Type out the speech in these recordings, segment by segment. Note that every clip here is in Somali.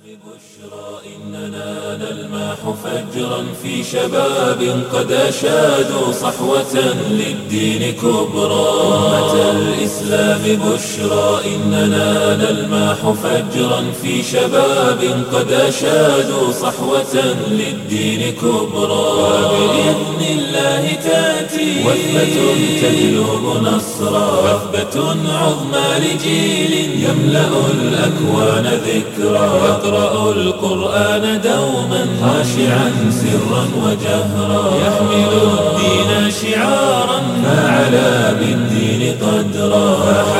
إننا نلمح فجرا في شباب قد أشادوا صحوة للدين كبرى أمة الإسلام بشرى إننا نلمح فجرا في شباب قد أشادوا صحوة للدين كبرى وبإذن الله تأتي وثبة تجلب نصرا وثبة عظمى لجيل يملأ الأكوان ذكرى يقرأ القرآن دوما خاشعا سرا وجهرا يحمل الدين شعارا فعلى بالدين قدرا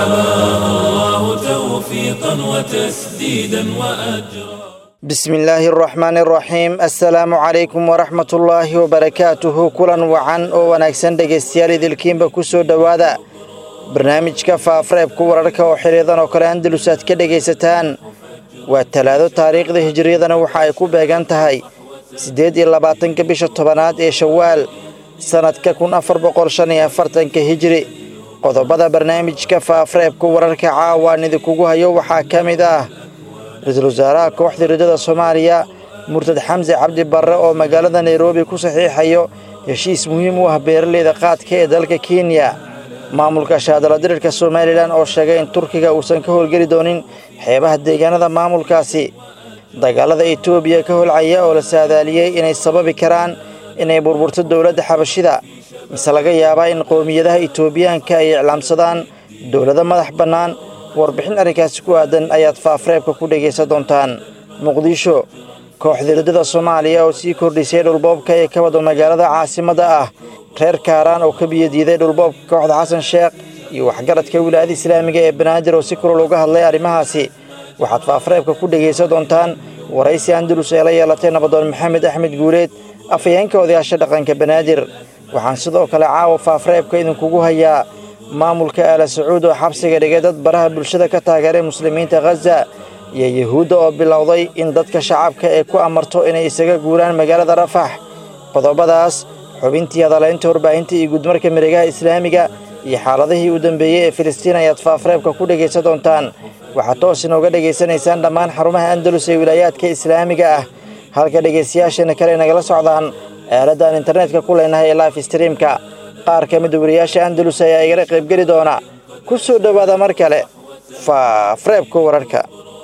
فحماه الله توفيقا وتسديدا وأجرا بسم illaahi araxmaan araxiim assalaamu calaykum waraxmat ullaahi wabarakaatuhu kulan wacan oo wanaagsan dhegaystayaal idilkiinba ku soo dhowaada barnaamijka faafareebka wararka oo xiliyadan oo kale andalus aad ka dhegaysataan waa talaado taariikhda hijiriyadana waxa ay ku beegan tahay siddeed iyo labaatanka bisha tobanaad ee shawaal sannadka kun afar boqol shan iyo afartanka hijiri qodobada barnaamijka faafareebka wararka caawaan idinkugu hayo waxaa ka mid ah ra-iisul wasaaraha kooxda ridada soomaaliya murtad xamse cabdi barre oo magaalada nairobi ku saxiixayo heshiis muhiim u ah beeraleyda qaadka ee dalka kenya maamulka shaadaladirirka somalilan oo sheegay in turkiga uusan ka howlgeli doonin xeebaha deegaanada maamulkaasi dagaalada etoobiya ka holcaya oo la saadaaliyey inay sababi karaan inay burburto dowladda xabashida mise laga yaabaa in qowmiyadaha etoobiyaanka ay iclaamsadaan dowlado madax bannaan warbixin arrinkaasi ku aadan ayaad faafareebka ku dhegaysan doontaan muqdisho kooxda ridada soomaaliya oo sii kordhisay dhulboobka ee ka wada magaalada caasimadda ah reer kaaraan oo ka biyadiiday dhulboobka kooxda xasan sheekh iyo waxgaradka wilaayada islaamiga ee banaadir oo si kulol uga hadlay arrimahaasi waxaad faafareebka ku dhegaysan doontaan waraysi andalus ee la yeelatay nabadoon maxamed axmed guuleed afhayeenka odayaasha dhaqanka banaadir waxaan sidoo kale caawa faafareebka idinkugu hayaa maamulka aala sacuud oo xabsiga dhigay dad baraha bulshada ka taageeray muslimiinta khaza iyo yuhuudda oo bilowday in dadka shacabka ee ku amarto inay isaga guuraan magaalada rafax qodobadaas xubintii hadalaynta warbaahinta iyo gudmarka miregaha islaamiga iyo xaaladihii u dambeeyey ee filistiin ayaad faafareebka ku dhegaysan doontaan waxaad toos inooga dhegaysanaysaan dhammaan xarumaha andalus ee wilaayaadka islaamiga ah halka dhegaystayaasheena kale nagala socdaan aaladaan internetka ku leenahay ee life streamka qaar ka mida wariyaasha andalus ayaa igala qaybgeli doona ku soo dhowaada mar kale faafareebka wararka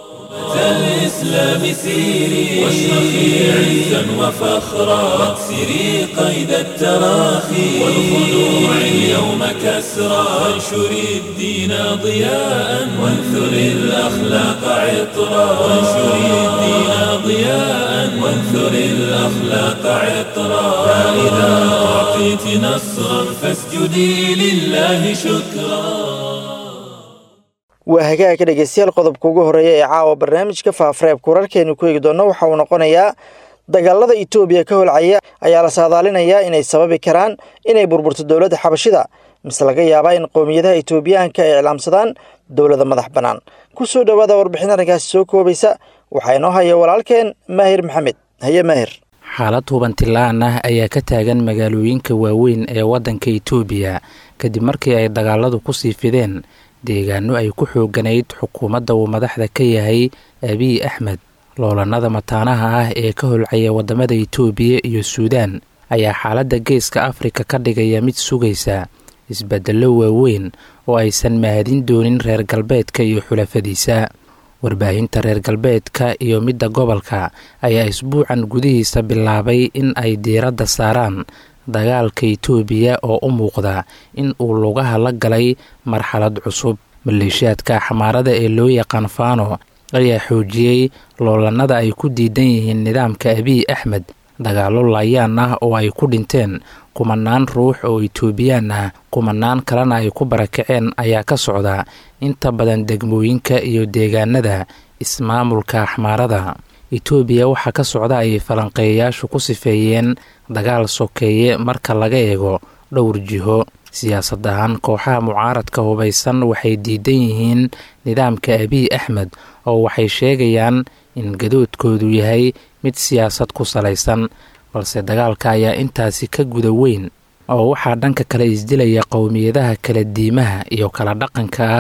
الإسلام سيري واشرخي عزا وفخرا واكسري قيد التراخي والخلوع اليوم كسرا وانشري الدين ضياء وانثري الأخلاق عطرا وانشري الدين ضياء وانثري الأخلاق عطرا فإذا أعطيت نصرا فاسجدي لله شكرا waa hagaagka dhegeystayaal qodobka ugu horreeya ee caawa barnaamijka faafareebka wararkeenu ku eegi doonno waxa uu noqonayaa dagaalada etoobiya ka holcaya ayaa la saadaalinayaa inay sababi karaan inay burburto dowladda xabashida mise laga yaabaa in qowmiyadaha etoobiyaanka ay iclaamsadaan dowlada madax bannaan ku soo dhowaada warbixin arrinkaasi soo koobaysa waxaa inoo haya walaalkeen maahir maxamed haye maahir xaalad hubantilaan ah ayaa ka taagan magaalooyinka waaweyn ee waddanka etoobiya kadib markii ay dagaaladu kusii fideen deegaano ay ku xooganayd xukuumadda uu madaxda ka yahay abiy axmed loolanada mataanaha ah ee ka holcaya waddamada itoobiya iyo suudaan ayaa xaaladda geeska afrika ka dhigaya mid sugaysa isbeddello waaweyn oo aysan mahadin doonin reer galbeedka iyo xulafadiisa warbaahinta reer galbeedka iyo midda gobolka ayaa isbuucan gudihiisa bilaabay in ay diiradda saaraan dagaalka itoobiya oo u muuqda in uu lugaha la galay marxalad cusub maleeshiyaadka xamaarada ee loo yaqaan faano ayaa xoojiyey loolanada ay ku diidan yihiin nidaamka abiy axmed dagaallo laayaan ah oo ay ku dhinteen kumanaan ruux oo itoobiyaan ah kumanaan kalena ay ku barakaceen ayaa ka socda inta badan degmooyinka iyo deegaanada ismaamulka axmaarada itoobiya waxaa ka socda ay falanqeeyayaashu ku sifeeyeen dagaal sokeeye marka laga eego dhowr jiho siyaasad ahaan kooxaha mucaaradka hubaysan waxay diidan yihiin nidaamka abiy axmed oo waxay sheegayaan in gadoodkoodu yahay mid siyaasad ku salaysan balse dagaalka ayaa intaasi ka guda weyn oo waxaa dhanka kale isdilaya qowmiyadaha kala diimaha iyo kala dhaqanka ah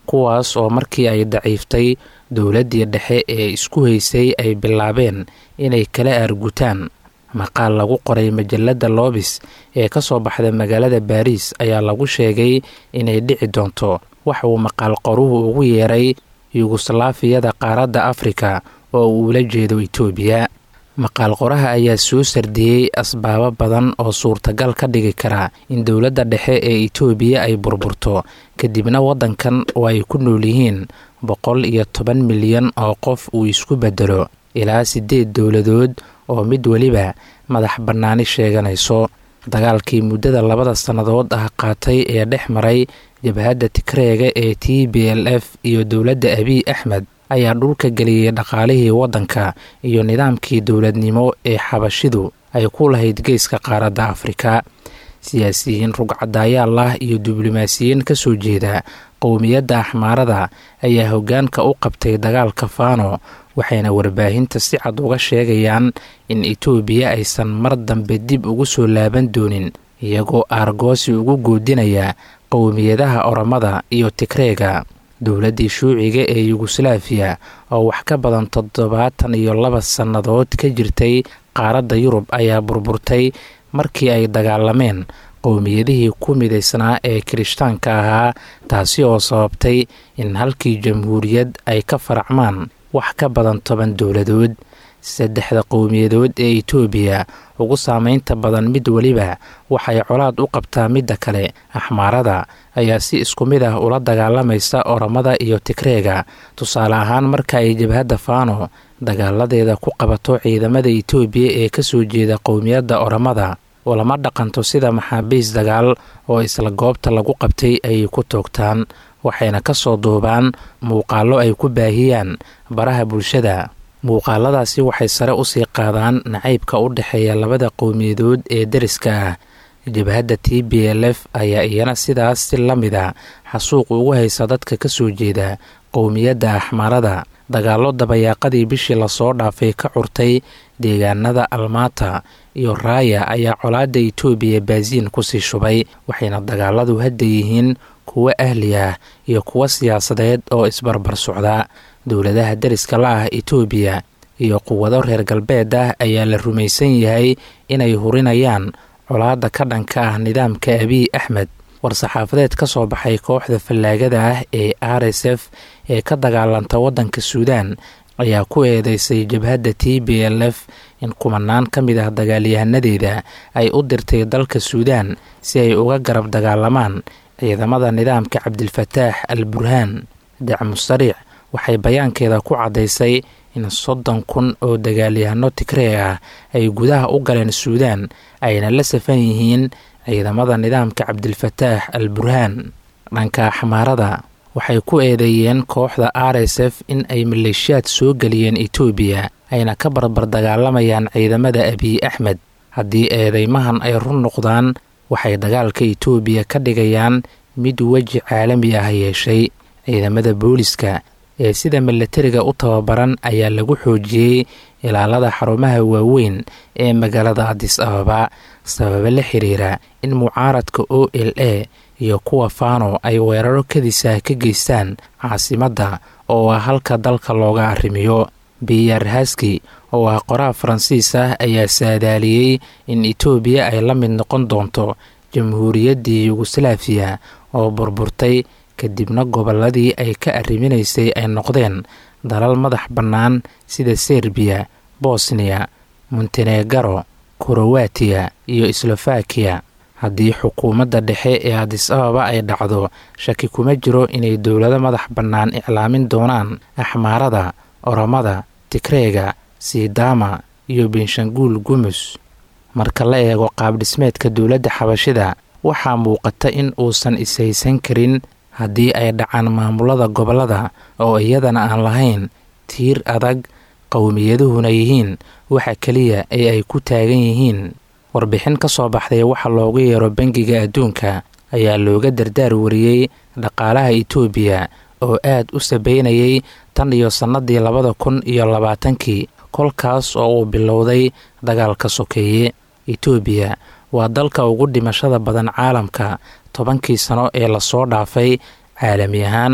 kuwaas oo markii ay daciiftay dowladdii dhexe ee isku haysay ay bilaabeen inay kala aargutaan maqaal lagu qoray majalada loobis ee ka soo baxda magaalada baariis ayaa lagu sheegay inay dhici doonto waxa uu maqaal qoruhu ugu yeeray yuguslaafiyada qaaradda afrika oo uu ula jeedo itoobiya maqaal qoraha ayaa soo sardiyey asbaabo badan oo suurtagal ka dhigi kara in dowladda dhexe ee itoobiya ay burburto kadibna waddankan oo ay ku nool yihiin boqol iyo toban milyan oo qof uu isku bedelo ilaa siddeed dowladood oo mid weliba madax bannaani sheeganayso dagaalkii muddada labada sannadood ah qaatay ee dhex maray jabhadda tigreega ee t b l f iyo dowladda abiy axmed ayaa dhulka geliyey dhaqaalihii waddanka iyo nidaamkii dowladnimo ee xabashidu ay ku lahayd geeska qaaradda afrika siyaasiyiin rugcadaayaal ah iyo diblomaasiyiin ka soo jeeda qowmiyadda axmaarada ayaa hoggaanka u qabtay dagaalka faano waxayna warbaahinta si cad uga sheegayaan in itoobiya aysan mar dambe dib ugu soo laaban doonin iyagoo aargoosi ugu goodinaya qowmiyadaha oromada iyo tigreega dowladdii shuuciga ee yuguslaafiya oo wax ka badan toddobaatan iyo laba sannadood ka jirtay qaaradda yurub ayaa burburtay markii ay dagaalameen qowmiyadihii ku midaysnaa ee kirishtaanka ahaa taasi oo sababtay in halkii jamhuuriyad ay ka faracmaan wax ka badan toban dowladood saddexda qowmiyadood ee itoobiya ugu saameynta badan mid weliba waxay colaad u qabtaa midda kale axmaarada ayaa si isku mid ah ula dagaalamaysa oromada iyo tigreega tusaale ahaan marka ay jabhadda faano dagaaladeeda ku qabato ciidamada itoobiya ee ka soo jeeda qowmiyadda oromada oo lama dhaqanto sida maxaabiis dagaal oo isla goobta lagu qabtay ayay ku toogtaan waxayna ka soo duubaan muuqaallo ay ku baahiyaan baraha bulshada muuqaaladaasi waxay sare u sii qaadaan nacaybka u dhexeeya labada qowmiyadood ee deriska ah jabhadda t b l f ayaa iyana sidaas si la mid a xasuuq ugu haysa dadka ka soo jeeda qowmiyadda axmaarada dagaallo dabayaaqadii bishii lasoo dhaafay ka curtay deegaanada almaata iyo raaya ayaa colaadda itoobiya baasiin kusii shubay waxayna dagaaladu hadda yihiin kuwo ahli ah iyo kuwo siyaasadeed oo isbarbar socda dowladaha deriska la ah itoobiya iyo quwado reer galbeed ah ayaa la rumaysan yahay inay hurinayaan colaadda ka dhanka ah nidaamka abiy axmed war-saxaafadeed ka soo baxay kooxda fallaagada ah ee r s f ee ka dagaalanta waddanka suudaan ayaa ku eedeysay jabhadda t b l f in kumanaan ka mid ah dagaalyahanadeeda ay u dirtay dalka suudaan si ay uga garab dagaalamaan ciidamada nidaamka cabdilfataax al burhaan dacmu sariic waxay bayaankeeda ku caddaysay in soddon kun oo dagaalyahano tigree ah ay gudaha u galeen suudaan ayna la safan yihiin ciidamada nidaamka cabdilfataax al burhaan dhanka axmaarada waxay ku eedeeyeen kooxda r s f in ay maleeshiyaad soo geliyeen itoobiya ayna ka barbar dagaalamayaan ciidamada abiy axmed haddii eedeymahan ay run noqdaan waxay dagaalka itoobiya ka dhigayaan mid weji caalami ah yeeshay ciidamada booliska ee sida milatariga u tababaran ayaa lagu xoojiyey ilaalada xarumaha waaweyn ee magaalada adis ababa sababo la xiriira in mucaaradka o l a iyo kuwa faano ay weeraro kadisah ka geystaan caasimadda oo ah halka dalka looga arrimiyo biyar haski oo ah qoraha faransiis ah ayaa saadaaliyey in itoobiya ay la mid noqon doonto jamhuuriyaddii yuguslaafiya oo burburtay kadibna gobolladii ay ka arriminaysay ay noqdeen dalal madax bannaan sida serbiya bosniya montenegaro korowatiya iyo slovakiya haddii xukuumadda dhexe ee adis ababa ay dhacdo shaki kuma jiro inay dowlado madax bannaan iclaamin doonaan axmaarada oromada tigreega sidaama iyo benshanguul gumus marka la eego qaabdhismeedka dowladda xabashida waxaa muuqata in uusan ishaysan karin haddii ay dhacaan maamulada gobollada oo iyadana aan lahayn tiir adag qowmiyaduhuna yihiin waxa keliya ee ay ku taagan yihiin warbixin ka soo baxday waxa loogu yeero bangiga adduunka ayaa looga dardaar wariyey dhaqaalaha itoobiya oo aad u sabeynayay tan iyo sannadii labada kun iyo labaatankii kolkaas oo uu bilowday dagaalka sokeeye itoobiya waa dalka ugu dhimashada badan caalamka tobankii sano ee lasoo dhaafay caalami ahaan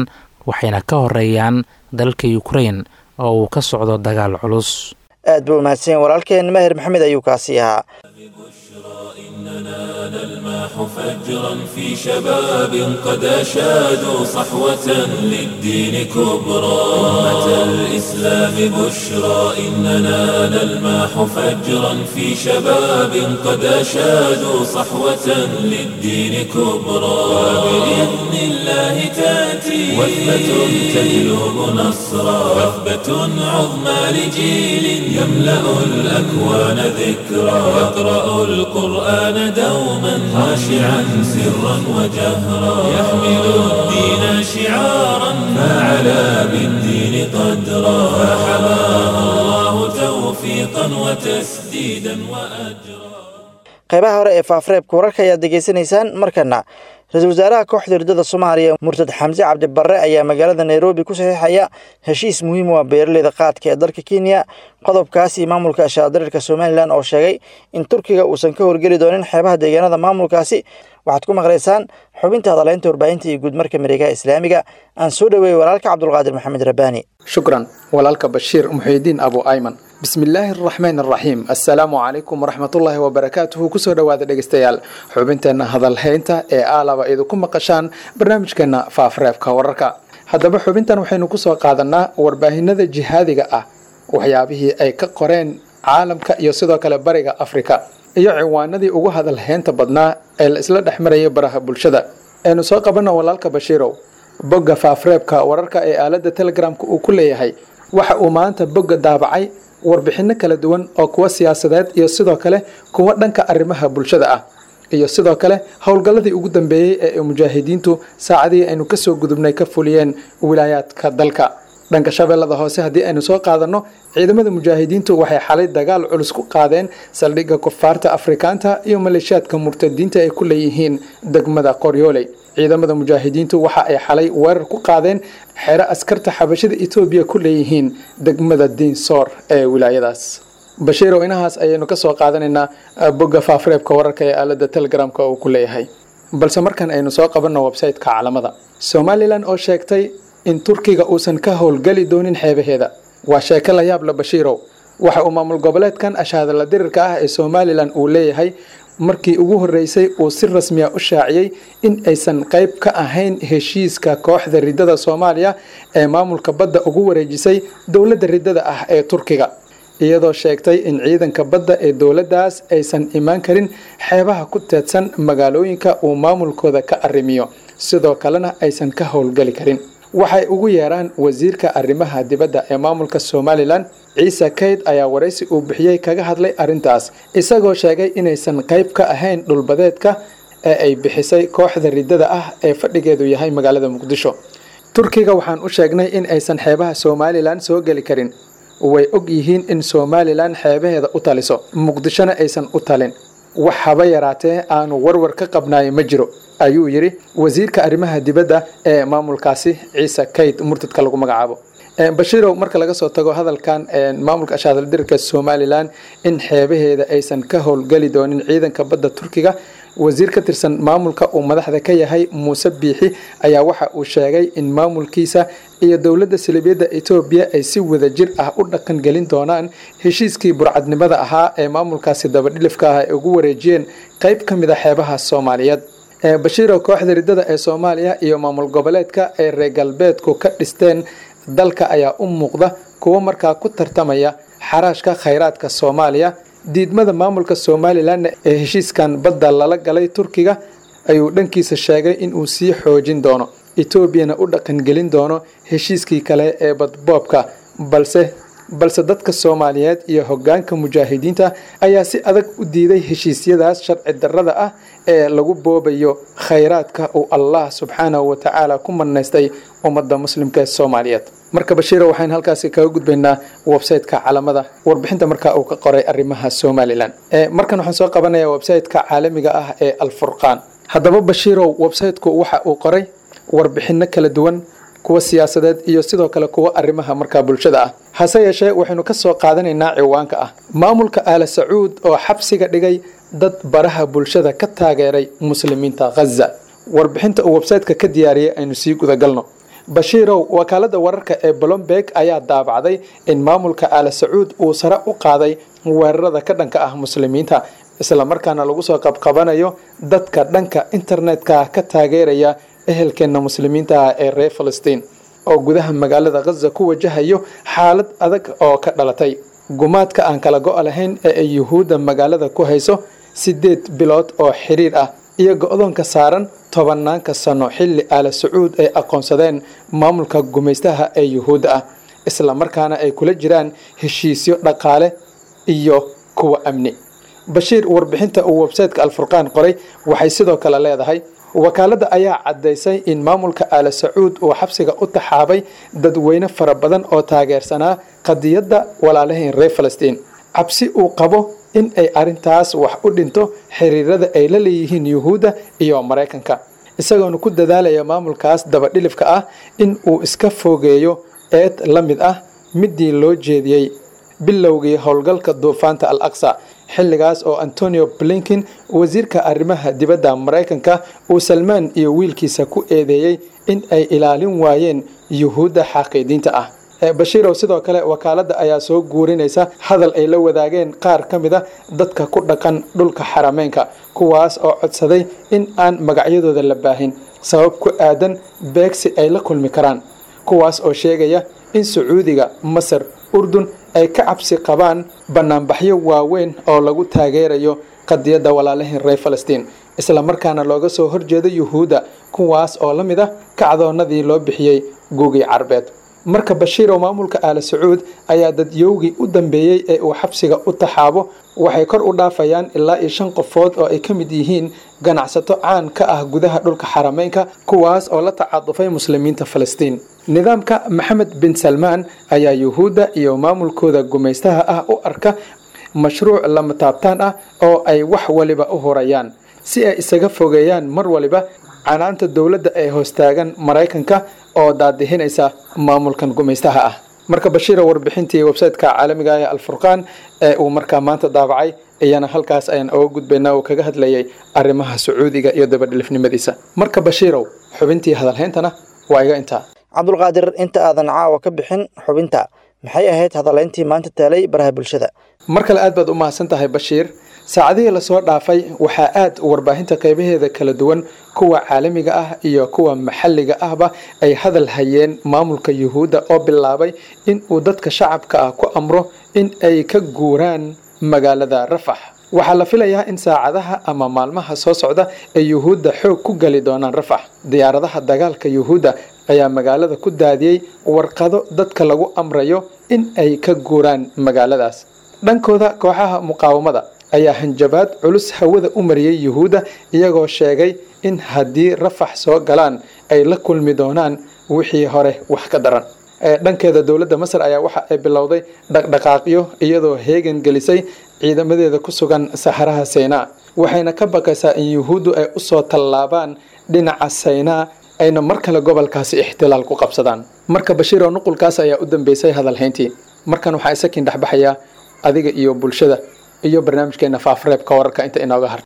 waxayna ka horeeyaan dalka ukrain oo uu ka socdo dagaal culus aad buu umahadsan yahay walaalkeen mahir maxamed ayuu kaasi ahaa نلماح فجرا في شباب قد أشادوا صحوة للدين كبرى أمة الإسلام بشرى إننا نلماح فجرا في شباب قد أشادوا صحوة للدين كبرى وبإذن الله تأتي وثبة تجلب نصرا وثبة عظمى لجيل يملأ الأكوان ذكرى يقرأ القرآن دوما خاشعا سرا وجهرا يحمل الدين شعارا فعلى بالدين قدرا فحماه الله توفيقا وتسديدا وأجرا qaybaha hore ee faafreebka wararka ayaad degeysanaysaan markana ra-iisul wasaaraha kooxda hurdada soomaaliya murtad xamse cabdibarre ayaa magaalada nairobi ku saxiixaya heshiis muhiim u ah beeraleyda qaadka ee dalka kenya qodobkaasi maamulka shaadirirka somalilan oo sheegay in turkiga uusan ka horgeli doonin xeebaha deegaanada maamulkaasi waxaad ku maqlaysaan xubinta hadaleynta warbaahinta iyo guudmarka mareegaha islaamiga aan soo dhoweeyey walaalka cabdulqaadir maxamed rabbaani shukran walaalka bashiir muxiidiin abu ayman bismillaahi araxmaan araxiim assalaamu calaykum waraxmatullaahi wabarakaatuhu kusoo dhowaada dhegeystayaal xubinteenna hadalhaynta ee aalaba idinku maqashaan barnaamijkeena faafreebka wararka haddaba xubintan waxaynu kusoo qaadanaa warbaahinada jihaadiga ah waxyaabihii ay ka qoreen caalamka iyo sidoo kale bariga afrika iyo ciwaanadii ugu hadalhaynta badnaa ee la isla dhex marayay baraha bulshada aynu soo qabanna walaalka bashiirow bogga faafreebka wararka ee aaladda telegramka uu ku leeyahay waxa uu maanta bogga daabacay warbixinno kala duwan oo kuwa siyaasadeed iyo sidoo kale kuwa dhanka arrimaha bulshada ah iyo sidoo kale howlgalladii ugu dambeeyey ee mujaahidiintu saacadihii aynu kasoo gudubnay ka fuliyeen wilaayaadka dalka dhanka shabeellada hoose haddii aynu soo qaadanno ciidamada mujaahidiintu waxay xalay dagaal culus ku qaadeen saldhigga kufaarta afrikaanta iyo maleeshiyaadka murtadiinta ay ku leeyihiin degmada qoryooley ciidamada mujaahidiintu waxa ay xalay weerar ku qaadeen xero askarta xabashada etoobiya ku leeyihiin degmada diinsoor ee wilaayadaas bashiirow inahaas ayaynu ka soo qaadanaynaa bogga faafreebka wararka ee aalada telegramka uu ku leeyahay balse markan aynu soo qabanno websayteka calamada somalilan oo sheegtay in turkiga uusan ka howlgeli doonin xeebaheeda waa sheeko la yaab la bashiirow waxa uu maamul goboleedkan ashaadala dirirka ah ee somalilan uu leeyahay markii ugu horreysay uu si rasmiya u shaaciyey in aysan qayb ka ahayn heshiiska kooxda riddada soomaaliya ee maamulka badda ugu wareejisay dowladda riddada ah ee turkiga iyadoo sheegtay in ciidanka badda ee dowladdaas aysan imaan karin xeebaha ku teedsan magaalooyinka uu maamulkooda ka arrimiyo sidoo kalena aysan ka howlgeli karin waxay ugu yeeraan wasiirka arrimaha dibadda ee maamulka somalilan ciise kayd ayaa waraysi uu bixiyey kaga hadlay arrintaas isagoo sheegay inaysan qayb ka ahayn dhulbadeedka ee ay bixisay kooxda riddada ah ee fadhigeedu yahay magaalada muqdisho turkiga waxaan u sheegnay in aysan xeebaha somalilan soo geli karin way og yihiin in somalilan xeebaheeda u taliso muqdishona aysan u talin wax haba yaraatee aanu warwar ka qabnaayo ma jiro ayuu yidhi wasiirka arrimaha dibadda ee maamulkaasi ciise kayd murtadka lagu magacaabo bashiirow marka laga soo tago hadalkan maamulka ashaadaldirka somalilan in xeebaheeda aysan ka howlgeli doonin ciidanka badda turkiga wasiir ka tirsan maamulka uu madaxda ka yahay muuse biixi ayaa waxa uu sheegay in maamulkiisa iyo dowladda salibiyadda etoobiya ay si wadajir ah u dhaqan gelin doonaan heshiiskii burcadnimada ahaa ee maamulkaasi dabadhilifka ah ay ugu wareejiyeen qayb ka mid a xeebaha soomaaliyeed bashiiro kooxda riddada ee soomaaliya iyo maamul goboleedka ee reer galbeedku ka dhisteen dalka ayaa u muuqda kuwo markaa ku tartamaya xaraashka khayraadka soomaaliya diidmada maamulka somalilan ee heshiiskan badda lala galay turkiga ayuu dhankiisa sheegay inuu sii xoojin doono etoobiyana u dhaqangelin doono heshiiskii kale ee badboobka balse balse dadka soomaaliyeed iyo hogaanka mujaahidiinta ayaa si adag u diiday heshiisyadaas sharci darrada ah ee lagu boobayo khayraadka uu allah subxaanahu watacaala ku manaystay ummadda muslimka ee soomaaliyeed marka bashiira waxaynu halkaasi kaga gudbaynaa websayteka calamada warbixinta markaa uu ka qoray arrimaha somalilan markan waxaan soo qabanayaa websayteka caalamiga ah ee alfurqaan haddaba bashiirow websayteku waxa uu qoray warbixinno kala duwan kuwa siyaasadeed iyo sidoo kale kuwa arrimaha markaa bulshada ah hase yeeshee waxaynu ka soo qaadanaynaa ciwaanka ah maamulka aala sacuud oo xabsiga dhigay dad baraha bulshada ka taageeray muslimiinta khaza warbixinta uu websayteka ka diyaariyay aynu sii gudagalno bashiirow wakaalada wararka ee blomberg ayaa daabacday in maamulka aala sacuud uu sare u qaaday weerarada ka dhanka ah muslimiinta islamarkaana lagu soo qabqabanayo dadka dhanka internetka ka taageeraya ehelkeena muslimiinta ah ee reer falastiin oo gudaha magaalada khaza ku wajahayo xaalad adag oo ka dhalatay gumaadka aan kala go' lahayn ee ay yuhuudda magaalada ku hayso sideed bilood oo xiriir ah iyo go-doonka saaran tobanaanka sano xilli aala sacuud ay aqoonsadeen maamulka gumaystaha ee yuhuudda ah islamarkaana ay kula jiraan heshiisyo dhaqaale iyo kuwa amni bashiir warbixinta uu websayteka alfurqaan qoray waxay sidoo kale leedahay wakaaladda ayaa caddaysay in maamulka aala sacuud uu xabsiga u taxaabay dadweyne fara badan oo taageersanaa qadiyadda walaalahayn reer falastiin cabsi uu qabo in ay arrintaas wax u dhinto xiriirada ay la leeyihiin yuhuudda iyo maraykanka isagoona ku dadaalaya maamulkaas dabadhilifka ah in uu iska fogeeyo eed la mid ah midii loo jeediyey bilowgii howlgalka duufaanta al aqsa xilligaas oo antonio blinkin wasiirka arrimaha dibadda maraykanka uu salmaan iyo wiilkiisa ku eedeeyey in ay ilaalin waayeen yuhuudda xaaqiidiinta ah bashiirow sidoo kale wakaaladda ayaa soo guurinaysa hadal ay la wadaageen qaar ka mid a dadka ku dhaqan dhulka xarameynka kuwaas oo codsaday in aan magacyadooda la baahin sabab ku aadan beegsi ay la kulmi karaan kuwaas oo sheegaya in sacuudiga masar urdun ay ka cabsi qabaan banaanbaxyo waaweyn oo lagu taageerayo qadiyadda walaalahin reer falastiin islamarkaana looga soo horjeedo yuhuudda kuwaas oo la mid ah kacdoonnadii loo bixiyey guugii carbeed marka bashiir oo maamulka aala sacuud ayaa dadyowgii u dambeeyey ee uu xabsiga u taxaabo waxay kor u dhaafayaan ilaa iyo shan qofood oo ay ka mid yihiin ganacsato caan ka ah gudaha dhulka xarameynka kuwaas oo la tacadufay muslimiinta falastiin nidaamka maxamed bin salmaan ayaa yuhuudda iyo maamulkooda gumaystaha ah u arka mashruuc lama taabtaan ah oo ay wax waliba u horayaan si ay isaga fogeeyaan mar waliba canaanta dowladda ee hoostaagan maraykanka oo daadihinaysa maamulkan gumaystaha ah marka bashiira warbixintii websayteka caalamiga ee alfurqaan ee uu markaa maanta daabacay iyana halkaas ayaan oga gudbaynaa uu kaga hadlayay arrimaha sacuudiga iyo dabadhilifnimadiisa marka bashiirow xubintii hadalhayntana waa iga intaa cabdulqaadir inta aadan caawa ka bixin xubinta maxay ahayd hadalayntii maanta taalay baraha bulshada mar kale aad baad u mahadsan tahay bashiir saacadihii lasoo dhaafay waxaa aad warbaahinta qaybaheeda kala duwan kuwa caalamiga ah iyo kuwa maxalliga ahba ay hadal hayeen maamulka yuhuudda oo bilaabay in uu dadka shacabka ah ku amro in ay ka guuraan magaalada rafax waxaa la filayaa in saacadaha ama maalmaha soo socda ay yuhuudda xoog ku geli doonaan rafax diyaaradaha dagaalka yuhuudda ayaa magaalada ku daadiyey warqado dadka lagu amrayo in ay ka guuraan magaaladaas dhankooda kooxaha muqaawamada ayaa hanjabaad culus hawada u mariyey yuhuudda iyagoo sheegay in haddii rafax soo galaan ay la kulmi doonaan wixii hore wax ka daran dhankeeda dowladda masar ayaa waxa ay bilowday dhaqdhaqaaqyo iyadoo heegan gelisay ciidamadeeda ku sugan saxaraha saynaa waxayna ka baqaysaa in yuhuuddu ay usoo tallaabaan dhinaca saynaa ayna mar kale gobolkaasi ixtilaal ku qabsadaan marka bashiiroo nuqulkaas ayaa u dambeysay hadalhayntii markan waxaa isakiin dhexbaxayaa adiga iyo bulshada iyo barnaamijkeena faafreebka wararka inta inooga har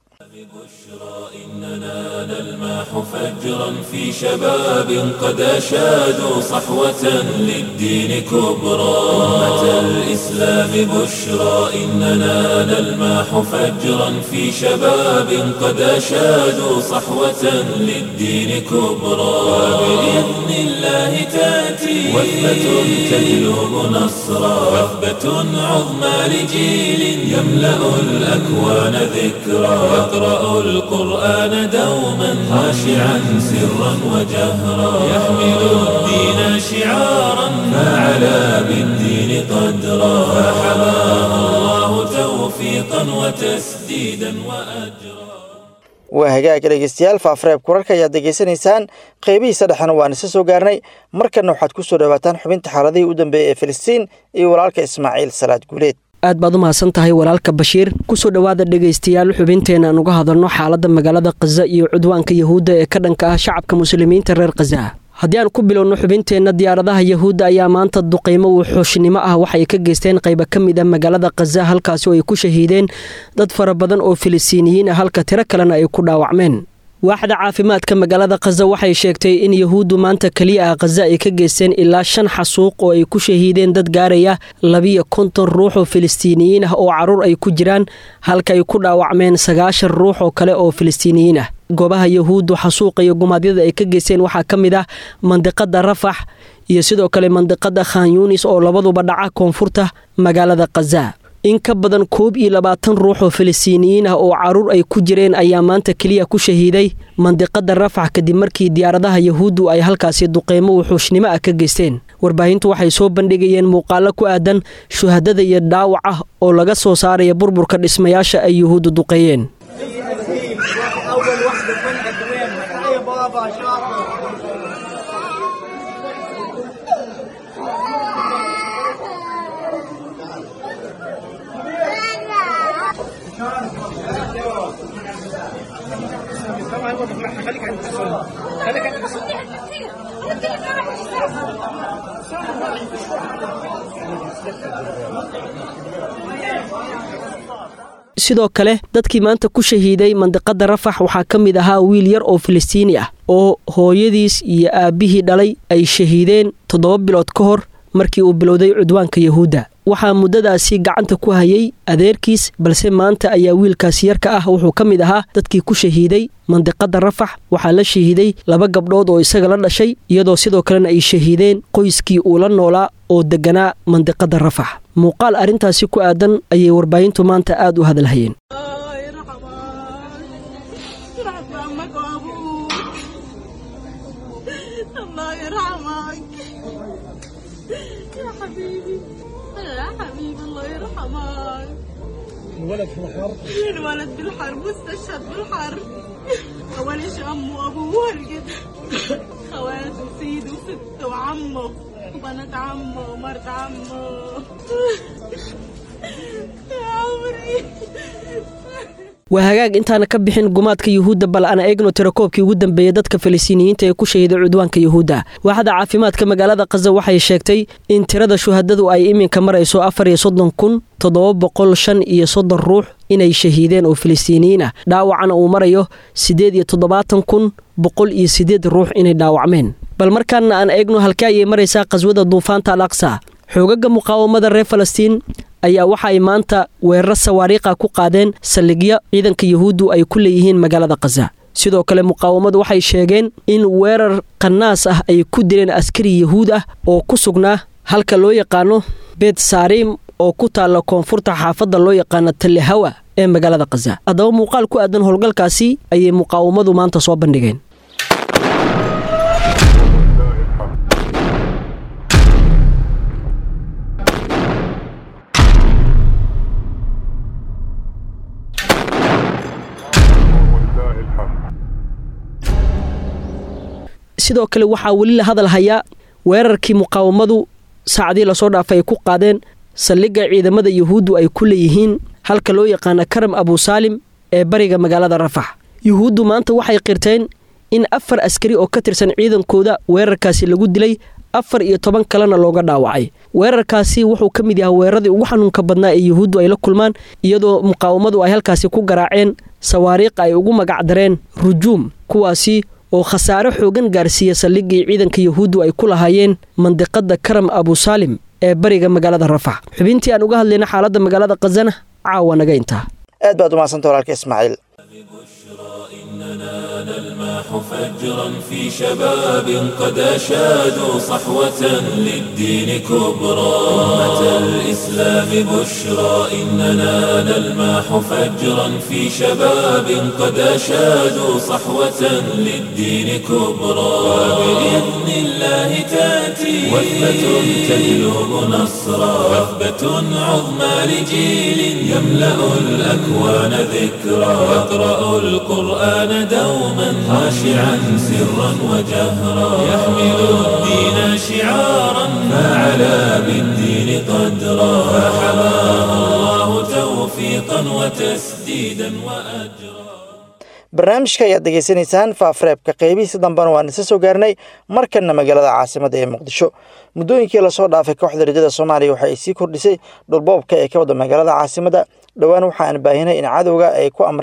نلماح فجرا في شباب قد أشادوا صحوة للدين كبرى أمة الإسلام بشرى إننا نلماح فجرا في شباب قد أشادوا صحوة للدين كبرى وبإذن الله تأتي وثبة تجلب نصرا وثبة عظمى لجيل يملأ الأكوان ذكرى يقرأ القرآن دوما خاشعا سرا وجهرا يحمل الدين شعارا فعلى بالدين قدرا فحماه الله توفيقا وتسديدا وأجرا waa hagaag dhegeystayaal faafreebka wararka ayaad degeysanaysaan qeybihiisa dhexena waan isa soo gaarnay markanna waxaad ku soo dhowaataan xubinta xaaladihii u dambeeyey ee filistiin iyo walaalka ismaaciil salaad guuleed aad baad u mahadsan tahay walaalka bashiir kusoo dhowaada dhegaystayaal xubinteena aan uga hadalno xaaladda magaalada khaza iyo cudwaanka yahuudda ee ka dhanka ah shacabka muslimiinta reer khaza haddii aan ku bilowno xubinteenna diyaaradaha yahuudda ayaa maanta duqaymo wuxuushnimo ah waxay ka geysteen qayba ka mid a magaalada khaza halkaasi oo ay ku shahiideen dad fara badan oo filistiiniyiin ah halka tiro kalena ay ku dhaawacmeen waaxda caafimaadka magaalada khaza waxay sheegtay in yahuuddu maanta keliya ah khaza ay ka geysteen ilaa shan xasuuq oo ay ku shahiideen dad gaaraya labiyo konton ruux oo filistiiniyiin ah oo carruur ay ku jiraan halka ay ku dhaawacmeen sagaashan ruux oo kale oo filistiiniyiin ah goobaha yahuuddu xasuuqa iyo gumaadyada ay ka geysteen waxaa ka mid ah mandiqada rafax iyo sidoo kale mandiqada khan yunis oo labaduba dhaca koonfurta magaalada khaza in ka badan koob iyo labaatan ruux oo filistiiniyiin ah oo carruur ay ku jireen ayaa maanta keliya ku shahiiday mandiqada rafax kadib markii diyaaradaha yahuuddu ay halkaasi duqeymo wuxuushnimo ah ka geysteen warbaahintu waxay soo bandhigayeen muuqaalo ku aadan shuhadada iyo dhaawac ah oo laga soo saaraya burburka dhismayaasha ay yuhuuddu duqeeyeen sidoo kale dadkii maanta ku shahiiday mandiqada rafax waxaa ka mid ahaa wiil yar oo filistiini ah oo hooyadiis iyo aabbihii dhalay ay shahiideen toddoba bilood ka hor markii uu bilowday cudwaanka yahuudda waxaa muddadaasi gacanta ku hayay adeerkiis balse maanta ayaa wiilkaasi yarka ah wuxuu ka mid ahaa dadkii ku shahiiday mandiqada rafax waxaa la shahiiday laba gabdhood oo isaga la dhashay iyadoo sidoo kalena ay shahiideen qoyskii uu la noolaa oo deganaa mandiqada rafax muuqaal arrintaasi ku aadan ayay warbaahintu maanta aad u hadalhayeen الولد في الحرب الولد بالحرب مستشهد بالحرب اولش امه وابوه والجد خواته وسيده وسته وعمه وبنات عمه ومرت عمه يا عمري waa hagaag intaana ka bixin gumaadka yuhuudda bal aan eegno tirakoobkii ugu dambeeyey dadka falistiiniyiinta ee ku shahiiday cudwaanka yuhuudda waaxda caafimaadka magaalada khaza waxay sheegtay in tirada shuhadadu ay iminka marayso afar iyo soddon kun toddoba boqol shan iyo soddon ruux inay shahiideen oo filistiiniyiin ah dhaawacana uu marayo siddeed iyo toddobaatan kun boqol iyo siddeed ruux inay dhaawacmeen bal markaana aan eegno halkee ayay maraysaa qhaswada duufaanta al aqsa xoogaga muqaawamada reer falastiin ayaa waxa ay maanta weeraro sawaariikha ku qaadeen saldhigyo ciidanka yuhuuddu ay ku leeyihiin magaalada khaza sidoo kale muqaawamadu waxay sheegeen in weerar qanaas ah ay ku dileen askari yuhuud ah oo ku sugnaa halka loo yaqaano beet saariim oo ku taalla koonfurta xaafadda loo yaqaano tallehawa ee magaalada khaza haddaba muuqaal ku aadan howlgalkaasi ayay muqaawamadu maanta soo bandhigeen sidoo kale waxaa weli la hadal hayaa weerarkii muqaawamadu saacadii lasoo dhaafay ay ku qaadeen saldhigga ciidamada yuhuuddu ay ku leeyihiin halka loo yaqaana karam abusaalim ee bariga magaalada rafax yuhuuddu maanta waxay qirteen in afar askari oo ka tirsan ciidankooda weerarkaasi lagu dilay afar iyo toban kalena looga dhaawacay weerarkaasi wuxuu ka mid yahay weeraradii ugu xanuunka badnaa ee yuhuuddu ay la kulmaan iyadoo muqaawamadu ay halkaasi ku garaaceen sawaariiqa ay ugu magacdareen rujuum kuwaasi oo khasaare xoogan gaarsiiya saldhiggii ciidanka yuhuuddu ay ku lahaayeen mandiqada karam abusaalim ee bariga magaalada rafax xubintii aan uga hadlayna xaaladda magaalada khazana caawa naga intaa aad baad umahadsanta walaalka ismaaciil نلماح فجرا في شباب قد أشادوا صحوة للدين كبرى أمة الإسلام بشرى إننا نلماح فجرا في شباب قد أشادوا صحوة للدين كبرى وبإذن الله تأتي وثبة تجلب نصرا وثبة عظمى لجيل يملأ الأكوان ذكرى يقرأ القرآن دوما خاشعا سرا وجهرا يحمل الدين شعارا فعلى بالدين قدرا فحماه الله توفيقا وتسديدا وأجرا barnaamijka ayaad degeysanaysaan faafareebka qeybihiisa dambena waan isa soo gaarnay markanna magaalada caasimada ee muqdisho muddooyinkii lasoo dhaafay kooxda rajada soomaaliya waxa ay sii kordhisay dhulboobka ee ka wada magaalada caasimada dhowaan waxa aan baahinay in cadowga ay ku amreen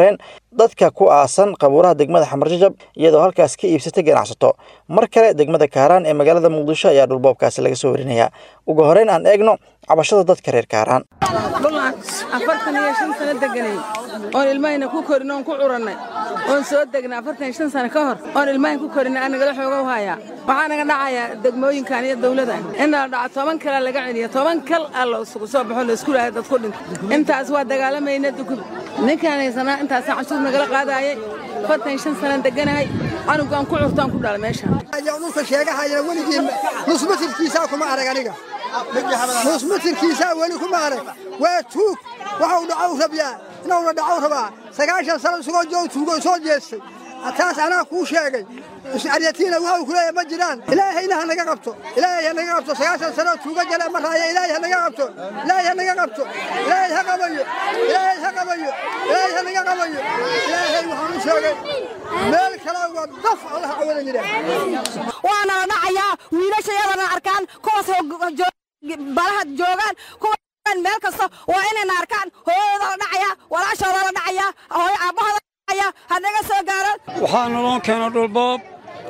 dadka ku aasan qabuuraha degmada xamarjajab iyadoo halkaas ka iibsatay ganacsato mar kale degmada kaaraan ee magaalada muqdisho ayaa dhulboobkaasi laga soo warinayaa ugu horeyn aan eegno cabashada dadka reer kaaraan dhulaan afartan iyo shan sano deganay oon ilmahayna ku korin oon ku curannay oon soo degnay afartan iyo shan sano ka hor oon ilmahayn ku korinay aan nagala xooga hayaa waxaa naga dhacayaa degmooyinkan iyo dawladan in la dhaco toban kala laga celiya toban kal aa la isugu soo baxo la isku lahay dad ku dhinto intaas waa dagaalamayna dukub ninkaan haysanaa intaasaan canshuur nagala qaadaayay afartan iyo shan sanaan deganahay canugaan ku curtaan ku dhalay meeshaan dhulka sheegahayana weligii nusmatirkiisaa kuma arag aniga nusmatirkiisaa weli kuma arag waa tuug waxau dhacow rabyaa inawna dhacow rabaa sagaashan sano isagoo joog tuugo soo jeestay taas anaa kuu sheegay aryatiina waxau ku leeyahay ma jiraan ilaahayna ha naga qabto ilaahay ha naga qabto sagaashan sano tuugo jale ma raaya ilaahay ha naga qabto ilaahay ha naga qabto ilaahay ha qabayo ilaahay ha qabayo ilaahay ha naga qabayo ilaahay waxaan u sheegay meel kale waa daf allah awada yidhaah waana la dhacayaa wiilashayadana arkaan kuwaas balaha joogaan kuwa meel kasta waa inayna arkaan hooyadooda la dhacayaa walaashooda la dhacayaa hooyo aabbahooda la dhacayaa hanaga soo gaaraan waxaa naloo keena dhulboob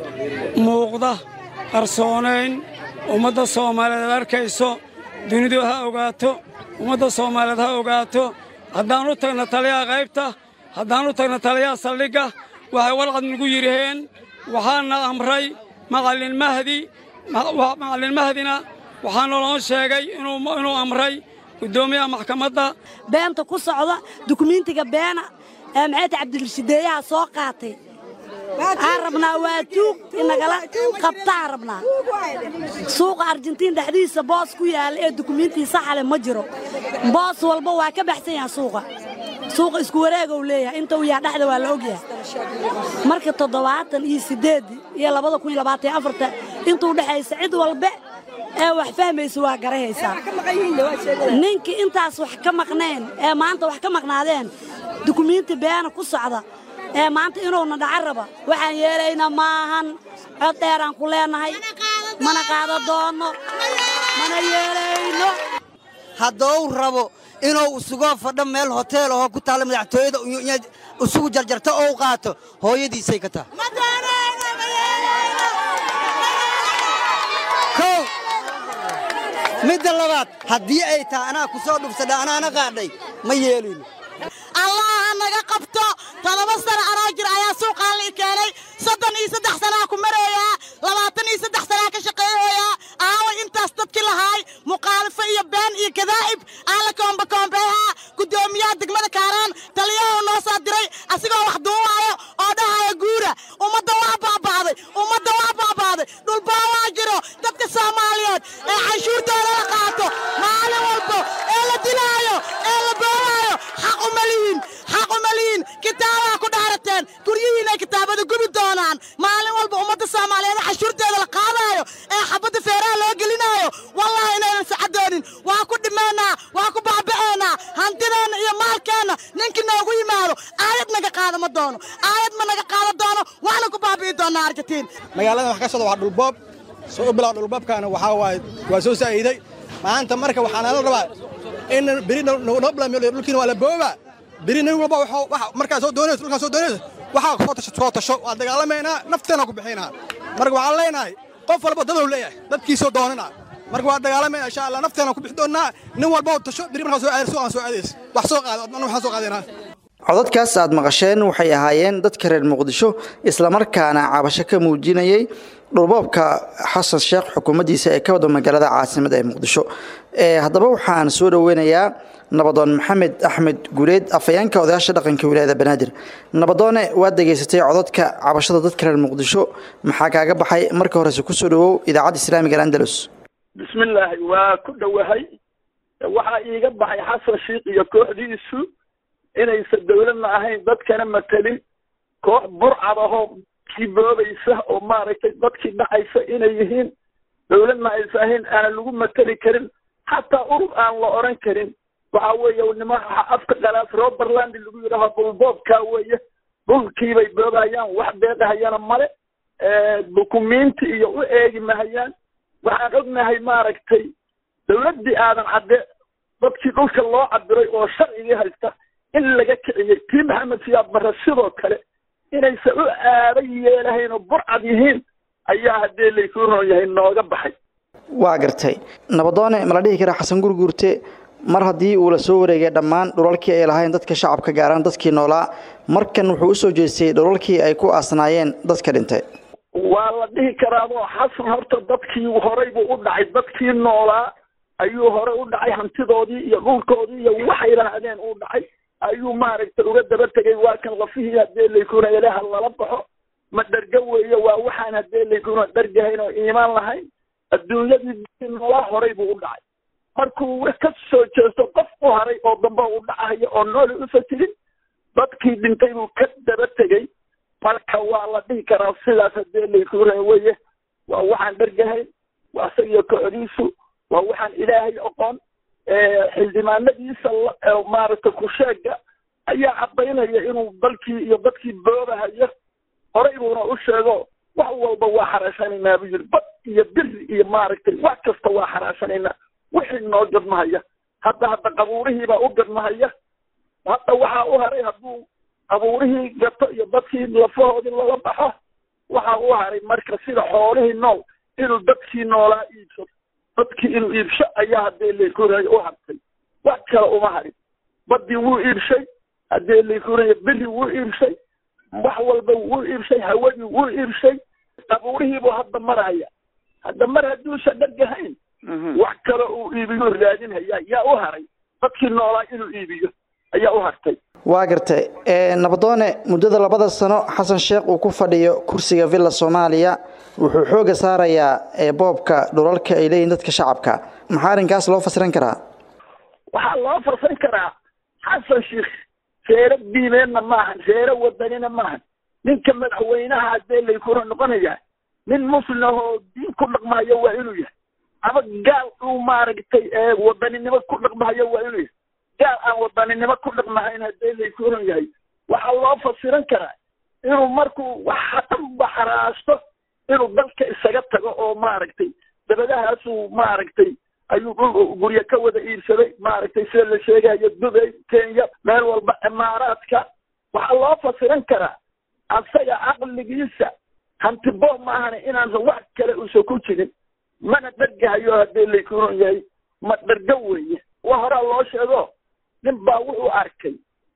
muuqda qarsoonayn ummadda soomaaliyeed arkayso dunidu ha ogaato ummadda soomaaliyeed ha ogaato haddaan u tagna taliyaha qaybta haddaan u tagna taliyaha saldhigga waxay walcad nagu yidhaheen waxaana amray macallin mahdi macallin mahdina waxaa naloo sheegay inuu amray guddoomiyaha maxkamadda beenta ku socda dukumiintiga beena ee maxayta cabdirashideeyaha soo qaatay aan rabnaa waa tuug inagala qabtaan rabnaa suuqa arjentiin dhexdiisa boos ku yaalla ee dukumiintii saxale ma jiro boos walba waa ka baxsan yaha suuqa suuqa isku wareegow leeyahay inta uu yaha dhexda waa la ogyahay marka toddobaatan iyo siddeed iyo labada kun iyo labaatan iyo afarta intuu dhexaysa cid walbe ee wax fahmaysa waa garahaysaa ninkii intaas wax ka maqneen ee maanta wax ka maqnaadeen dukumiinti beena ku socda ee maanta inuuna dhaca raba waxaan yeelaynaa maahan cod dheeraan ku leennahay mana qaado doonno mana yeelayno haddou rabo inuu isugoo fadho meel hoteel ahoo ku taalla madaxtooyada isugu jarjarto ou qaato hooyadiisay ka tahay kow midda labaad haddii ay tahay anaa ku soo dhubsadha anaana qaadhay ma yeelino allaha naga qabto todoba sano anoo jir ayaa suuqaan la keenay soddon iyo saddex sanaa ku mareeyaa labaatan iyo saddex sanaa ka shaqeeyoyaa aaway intaas dadkii lahaay muqaalifo iyo been iyo kadaa'ib aan la koombakoombeehaa guddoomiyaha degmada kaaraan taliyahoo noo soo diray asigoo wax duuwaayo oo dhahaya guura ummadda waa baaba'day ummadda waa baaba'day dhulbaa waa jiro dadka soomaaliyeed ee canshuurtooda la qaato maalin walbo ee la dilaayo ee la boolaayo xaq uma lihin xaq uma lihin kitaabaa ku dhaarateen guryihiinay kitaabada gubi doonaan maalin walba ummadda soomaaliyeed canshuurteeda la qaadaayo ee xabadda feeraha loo gelinaayo wallahi inaynan sacadoonin waa ku dhimaynaa waa ku baaba'aynaa hantideenna iyo maalkeenna ninkii noogu yimaado aayad naga qaada ma doono aayad ma naga qaada doono waxna ku baabi'i doonaa argentiin magaaladan wax ka socda waa dhulboob soo u bilaw dhulboobkaana waxaa waaye waa soo saa'iiday maanta marka waxaa nala rabaa in beri noo bilaamiyo dhulkiina waa la boobaa beri nin walba markaa soo doonayso dhulkaa soo doonayso waxaa soo tasho soo tasho waa dagaalamaynaa nafteena ku bixinaa marka waxaan leenahay qof walba dadow leeyahay dadkiisoo doonana marka waa dagaalamaynaa insha allah nafteena ku bixi doonnaa nin walba tasho beri markaa soo aadayso aan soo aadays wax soo qaado adna waxaan soo qaadaynaa codadkaas aad maqasheen waxay ahaayeen dadka reer muqdisho islamarkaana cabasho ka muujinayay dhulboobka xasan sheekh xukuumaddiisa ee ka wada magaalada caasimada ee muqdisho haddaba waxaan soo dhoweynayaa nabadoon maxamed axmed guuleed afhayeenka odayaasha dhaqanka wilaayada banaadir nabadoone waad degeysatay codadka cabashada dadka reer muqdisho maxaa kaaga baxay marka horese kusoo dhawow idaacadda islaamiga andalus bismillaahi waa ku dhowahay waxaa iiga baxay xasan shiikh iyo kooxdiisu inaysan dowladna ahayn dadkana matelin koox burcad ahoo kii boobaysa oo maaragtay dadkii dhacaysa inay yihiin dowladna aysan ahayn aanan lagu mateli karin xataa urur aan la odhan karin waxa weeye nimanka afka qalaas roberland lagu yidhaaho dhulboobkaa weeye dhulkiibay boobayaan wax deeqahayana male dukumiinti iyo u eegi mahayaan waxaan ognahay maaragtay dowladdii aadan cadde dadkii dhulka loo cabiray oo sharcigii haysta in laga kiciyey tii maxamed siyaad barre sidoo kale inaysan u aada yeelahayn oo burcad yihiin ayaa haddee laykuu roon yahay nooga baxay waa gartay nabadoone ma la dhihi karaa xasan gurguurte mar haddii uu la soo wareegay dhammaan dhulalkii ay lahayn dadka shacabka gaaraan dadkii noolaa markan wuxuu usoo jeestay dhulalkii ay ku aasnaayeen dadka dhintay waa la dhihi karaadoo xasan horta dadkii horey buu u dhacay dadkii noolaa ayuu hore u dhacay hantidoodii iyo dhulkoodii iyo waxay lahaadeen uu dhacay ayuu maaragtay uga daba tegay waa kan lafihii haddee laykuna ilaha lala baxo ma dherga weeye waa waxaan haddee laykuna dhergahayn oo iimaan lahayn adduunyadii dadkii noolaa horey buu u dhacay markuu ka soo jeesto qof u haray oo dambe u dhacayo oo nooli usa jirin dadkii dhintay buu ka daba tegey marka waa la dhihi karaa sidaas haddee laykuna weye waa waxaan dhergahayn waa isagiyo kocodiisu waa waxaan ilaahay oqon xildhibaanadiisa maaragtay kusheega ayaa caddaynaya inuu dalkii iyo dadkii boobahayo horey buuna u sheego wax walba waa xaraashanaynaa buu yidhi bad iyo biri iyo maaragtay wax kasta waa xaraashanaynaa wixii noo gadmahaya hadda hadda qabuurihiibaa u gadmahaya hadda waxaa u haray hadduu qabuurihii gato iyo dadkii lafahoodii lala baxo waxaa u haray marka sida xoolihii nool inuu dadkii noolaa iibsado dadkii inuu iibsho ayaa haddee laykurayo u hartay wax kale uma harin badii wuu iibshay haddee laykurayo beri wuu iibshay wax walba wuu iibshay hawadii wuu iibshay qabuurihiibuu hadda maraya hadda mar hadduusan dhargahayn wax kale uu iibiyo raadinhaya yaa u haray dadkii noolaa inuu iibiyo ayaa u hartay waa gartay nabadoone muddada labada sano xasan sheekh uu ku fadhiyo kursiga villa soomaaliya wuxuu xooga saarayaa boobka dhulalka ay leeyihin dadka shacabka maxaa arrinkaas loo fasiran karaa waxaa loo fasiran karaa xasan sheekh reero diimeedna maahan reero wadanina maahan ninka madaxweynaha haddee laykuna noqonaya nin muslim ahoo diin ku dhaqmahayo waa inuu yahay ama gaal uu maaragtay wadaninimo ku dhaqmahayo waa inuu yahay gaal aan wadaninimo ku dhaqmahayn haddee laykunan yahay waxaa loo fasiran karaa inuu markuu waxa dhanba xaraasto inuu dalka isaga tago oo maaragtay dabadahaasuu maaragtay ayuu dhul guryo ka wada iibsaday maaragtay sida la sheegayo dubay kenya meel walba imaaraadka waxaa loo fasiran karaa asaga caqligiisa hantibo maahane inaansan wax kale uusan ku jirin mana dhargahayo haddee laykunan yahay ma dharga weeye wa horaa loo sheego nin baa wuxuu arkay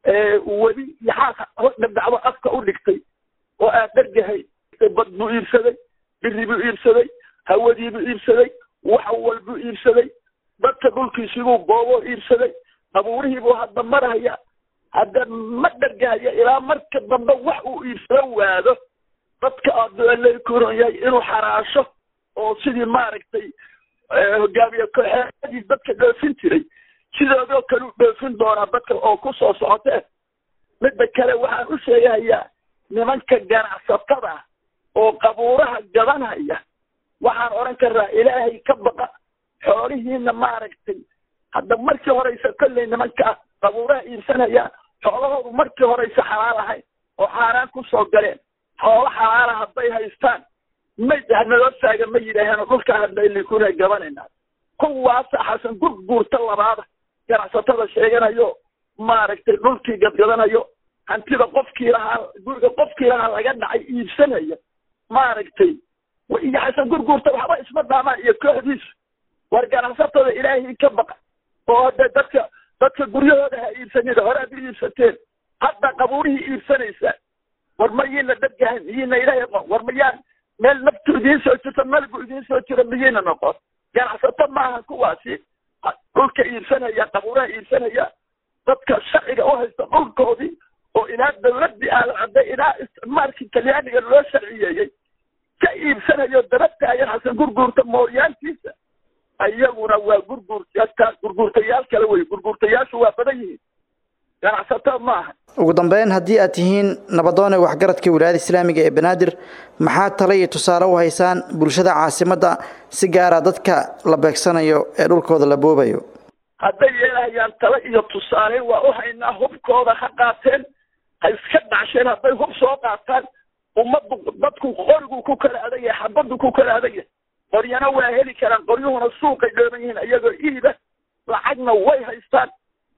webi yaxaas dhadhacdo afka u dhigtay oo aan dhargahay bad buu iibsaday biri buu iibsaday hawadii buu iibsaday wax walbuu iibsaday dadka dhulkiisibuu booboo iibsaday abuurihii buu hadda maraya hadda ma dhargahaya ilaa marka dambe wax uu iibsado waado dadka adooleykuron yahay inuu xaraasho oo sidii maaragtay hogaamiye kooxeedii dadka dhoofin jiray sidoodoo kale u dhoofin doonaa dadka oo ku soo socotee midda kale waxaan u sheegahayaa nimanka ganacsatada ah oo qabuuraha gadanhaya waxaan odhan karnaa ilaahay ka baqa xoolihiina maaragtay hadda markii horeysa kolley nimanka qabuuraha iibsanayaan xoolahoodu markii horeysa xalaal ahayn oo xaaraan ku soo galeen xoolo xalaala hadday haystaan may naloo taaga ma yidhaaheen dhulkaa hadlaylikuna gabanayna kuwaasa xasan gurguurta labaada ganacsatada sheeganayo maaragtay dhulkii gadgadanayo hantida qofkii lahaa guriga qofkii lahaa laga dhacay iibsanaya maaragtay iyo xasan gurguurta waxba isma dhaamaan iyo kooxdiisu war ganacsatada ilaahay ka baqa oo hade dadka dadka guryahooda ha iibsanida hore ad u iibsateen hadda qabuurihii iibsanaysaa war mayiina dadgahan miyiina ilaahay aqoon war mayaan meel naftu idiin soo jirto malgu idiin soo jiro miyiina noqon ganacsato maaha kuwaasi dhulka iibsanaya qabuuraha iibsanaya dadka sharciga u haysta dhulkoodii oo ilaa dawladdii aalcadday ilaa isticmaalkii talyaaniga loo sharciyeeyey ka iibsanayo daba taagan xasan gurguurta mooryaantiisa iyaguna waa gurguurta gurguurtayaal kale wey gurguurtayaashu waa badan yihiin ganacsato maaha ugu dambeyn haddii aad tihiin nabadoone waxgaradka wilaayada islaamiga ee banaadir maxaa tale iyo tusaale u haysaan bulshada caasimadda si gaara dadka la beegsanayo ee dhulkooda la boobayo hadday yeelahayaan tale iyo tusaale waa u haynaa hubkooda ha qaateen ha iska dhacsheen hadday hub soo qaataan ummaddu dadku qoriguu ku kala adagyahay xabaddu ku kala adagyahay qoryana waa heli karaan qoryuhuna suuqay dhooban yihiin iyagoo iiba lacagna way haystaan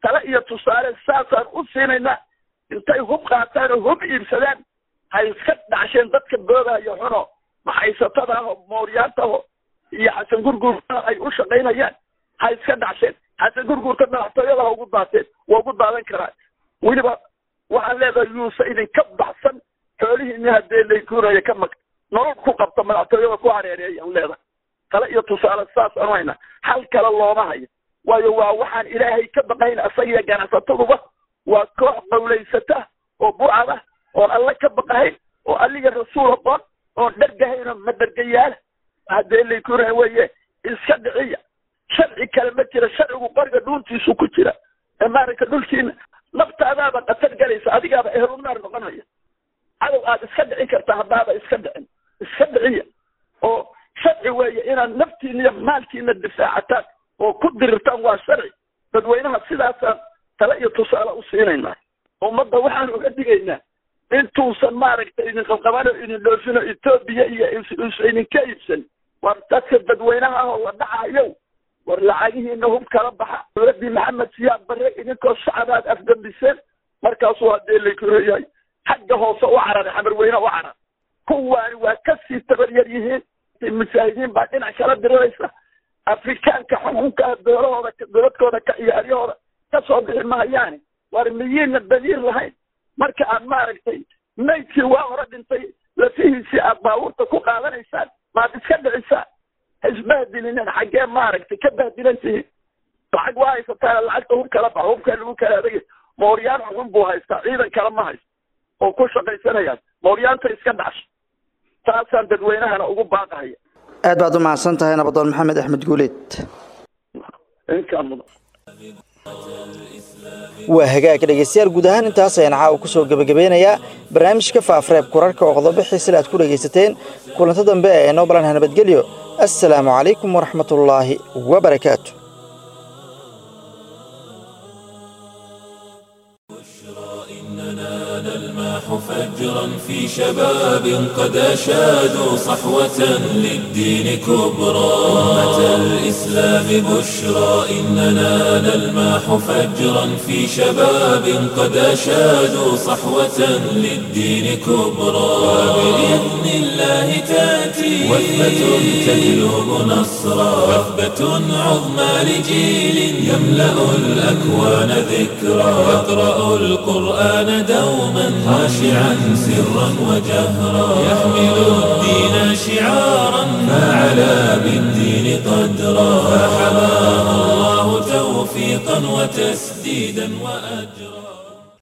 tale iyo tusaale saasaan u siinaynaa intay hub qaataan oo hub iibsadaan ha iska dhacsheen dadka boogaayo xuno maxaysatada aho mooryaantaho iyo xasan gurguurta ay u shaqaynayaan ha iska dhacsheen xasan gurguurta madaxtooyada ha ugu daateen waa ugu daadan karaa weliba waxaan leedahay yuusa idinka baxsan xoolihiini haddee laykuunaya ka mag nolol ku qabta madaxtooyada ku hareereeyaan leedahay tale iyo tusaale saas anu hayna hal kale looma hayo waayo waa waxaan ilaahay ka baqayn asagiyo ganacsataduba waa koox qawlaysata oo burcad ah oon alle ka baqahayn oo alliga rasuul aqoon oon dhergahayn oo madhergayaala haddee laykuunaya weeye iska dhiciya sharci kale ma jira sharcigu qoriga dhuuntiisu ku jira ee maaragta dhulkiina naftaadaaba qatar galaysa adigaaba ehlunaar noqonaya cadow aad iska dhicin karta haddaaba iska dhicin iska dhiciya oo sharci weeye inaad naftiina iyo maalkiina difaacataan oo ku dirirtaan waa sharci dadweynaha sidaasaan tale iyo tusaale u siinaynaa ummadda waxaan uga digaynaa intuusan maaragtay idin qabqabano idin dhoofino etoobiya iyo idinka iibsan war dadka dadweynaha ah oo la dhacayow war lacagihiina hub kala baxa dowladdii maxamed siyaad barre idinkoo shacabaad afgambiseen markaasuu haddee laykureeyahay xagga hoose u cararay xamarweyne u carar kuwaani waa kasii tabaryar yihiin mujaahidiin baa dhinac kala diriraysa afrikaanka xukunka ah doolahooda dowladkooda ka ciyaaryahooda ka soo bixi maayaani war miyiina daliir lahayn marka aad maaragtay maydkii waa hore dhintay lafihiisii aad baabuurta ku qaadanaysaan maad iska dhicisaan isbahdilinen xaggee maaragtay ka bahdilan tihiin lacag waa haysataan lacagta hub kala baxa hubkaa lagu kala adagay mooryaan xun buu haystaa ciidan kale ma haysto oo ku shaqaysanayaan mooryaanta iska dhacso taasaan dadweynahana ugu baaqahaya aad baad u mahadsan tahay nabadoon maxamed axmed guuleed inkaa mudan waa hagaag dhegeystayaal guud ahaan intaas ayaan caawa ku soo gebagabeynayaa barnaamijka faafreeb kurarka oo qodobo xiisile aad ku dhegaysateen kulanto dambe ee inoo balanha nabadgelyo assalaamu calaykum waraxmatullaahi wabarakaatu فجرا في شباب قد أشادوا صحوة للدين كبرى أمة الإسلام بشرى إننا نلماح فجرا في شباب قد أشادوا صحوة للدين كبرى وبإذن الله تأتي وثبة تجلب نصرا وثبة عظمى لجيل يملأ الأكوان ذكرى يقرأ القرآن دوما خاشعا سرا وجهرا يحمل الدين شعارا فعلى بالدين قدرا فحماه الله توفيقا وتسديدا وأجرا